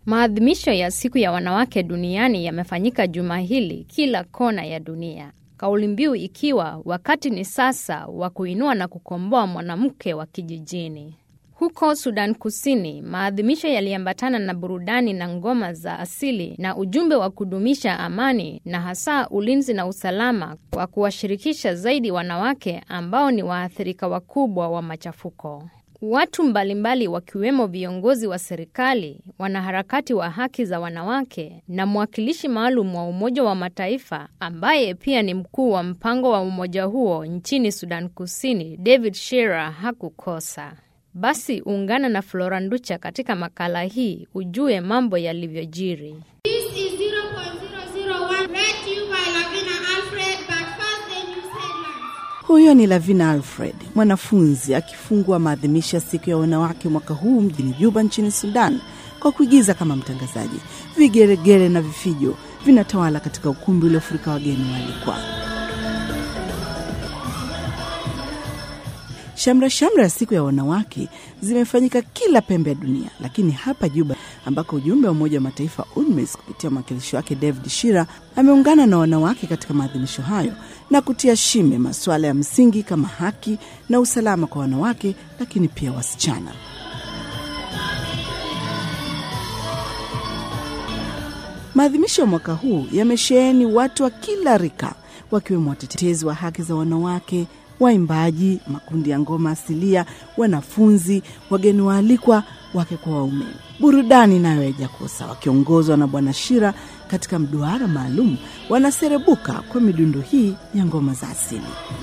Maadhimisho ya siku ya wanawake duniani yamefanyika juma hili kila kona ya dunia, kauli mbiu ikiwa wakati ni sasa wa kuinua na kukomboa mwanamke wa kijijini. Huko Sudan Kusini, maadhimisho yaliambatana na burudani na ngoma za asili na ujumbe wa kudumisha amani na hasa ulinzi na usalama kwa kuwashirikisha zaidi wanawake ambao ni waathirika wakubwa wa machafuko. Watu mbalimbali wakiwemo viongozi wa serikali, wanaharakati wa haki za wanawake na mwakilishi maalum wa Umoja wa Mataifa ambaye pia ni mkuu wa mpango wa umoja huo nchini Sudan Kusini, David Shearer hakukosa. Basi ungana na Flora Nducha katika makala hii ujue mambo yalivyojiri. This is 0.001 read to you by Lavina Alfred, but first the news headlines. Huyo ni Lavina Alfred, mwanafunzi akifungua maadhimisho ya siku ya wanawake mwaka huu mjini Juba nchini Sudan kwa kuigiza kama mtangazaji. Vigeregere na vifijo vinatawala katika ukumbi uliofurika wageni waalikwa. Shamra shamra ya siku ya wanawake zimefanyika kila pembe ya dunia, lakini hapa Juba ambako ujumbe wa Umoja wa Mataifa UNMISS kupitia mwakilishi wake David Shira ameungana na wanawake katika maadhimisho hayo na kutia shime masuala ya msingi kama haki na usalama kwa wanawake, lakini pia wasichana. Maadhimisho ya mwaka huu yamesheheni watu wa kila rika, wakiwemo watetezi wa haki za wanawake, waimbaji, makundi ya ngoma asilia, wanafunzi, wageni waalikwa, wake kwa waume. Burudani nayo haijakosa, wakiongozwa na Bwana Shira katika mduara maalum, wanaserebuka kwa midundo hii ya ngoma za asili.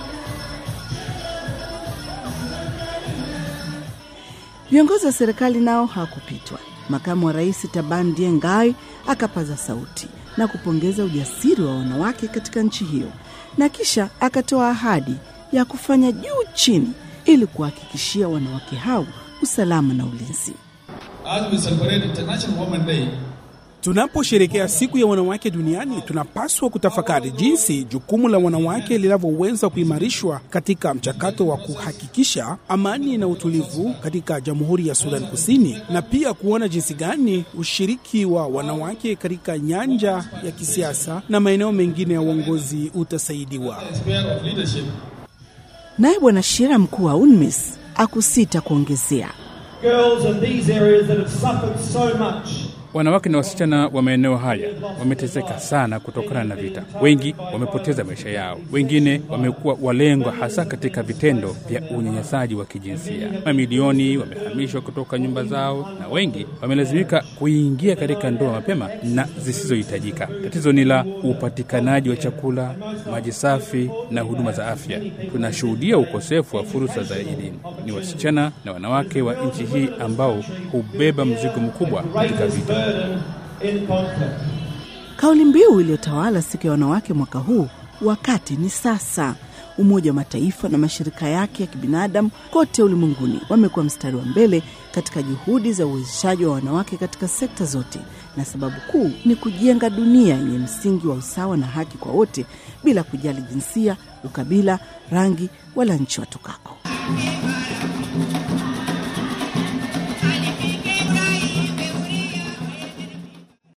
Viongozi wa serikali nao hawakupitwa. Makamu wa rais Taban Diengai akapaza sauti na kupongeza ujasiri wa wanawake katika nchi hiyo, na kisha akatoa ahadi ya kufanya juu chini ili kuhakikishia wanawake hao usalama na ulinzi. As we celebrate International Women's Day, Tunaposherekea siku ya wanawake duniani, tunapaswa kutafakari jinsi jukumu la wanawake linavyoweza kuimarishwa katika mchakato wa kuhakikisha amani na utulivu katika Jamhuri ya Sudan Kusini, na pia kuona jinsi gani ushiriki wa wanawake katika nyanja ya kisiasa na maeneo mengine ya uongozi utasaidiwa. sphere of leadership, Naye Bwana Shira, mkuu wa UNMISS, akusita kuongezea girls in these areas that have suffered so much. Wanawake na wasichana wa maeneo haya wameteseka sana kutokana na vita. Wengi wamepoteza maisha yao, wengine wamekuwa walengwa hasa katika vitendo vya unyanyasaji wa kijinsia. Mamilioni wamehamishwa kutoka nyumba zao na wengi wamelazimika kuingia katika ndoa mapema na zisizohitajika. Tatizo ni la upatikanaji wa chakula, maji safi na huduma za afya. Tunashuhudia ukosefu wa fursa za elimu. Ni wasichana na wanawake wa nchi hii ambao hubeba mzigo mkubwa katika vita. Burden in conflict. kauli mbiu iliyotawala siku ya wanawake mwaka huu, wakati ni sasa. Umoja wa Mataifa na mashirika yake ya kibinadamu kote ulimwenguni wamekuwa mstari wa mbele katika juhudi za uwezeshaji wa wanawake katika sekta zote, na sababu kuu ni kujenga dunia yenye msingi wa usawa na haki kwa wote bila kujali jinsia, ukabila, rangi wala nchi watokako.